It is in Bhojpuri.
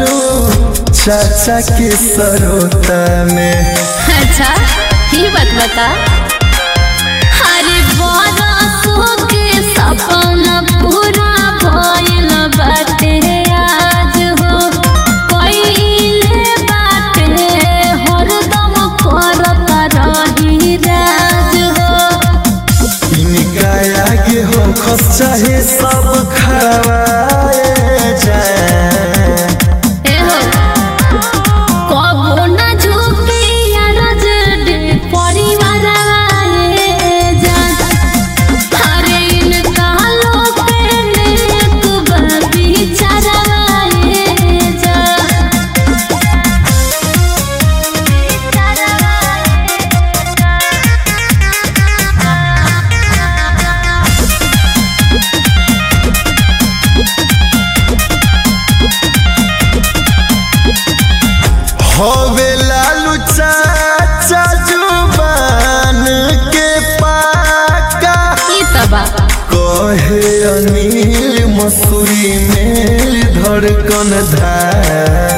चाचा के सरोता में अच्छा ही बात बता अरे बरसों के सपना पूरा भइल बाटे आज हो पहिले बाटे हरदम करत रही राज हो इनका आगे हो खस चाहे सब खवाए जाए एहो कबो न झुके अरज डे परिवार आए जान अरे इनका लोग नेक विचार आए जान होवे लालू चाचा जुबान के पाका ई तबा कहे अनिल मसूरी में धड़कन धाका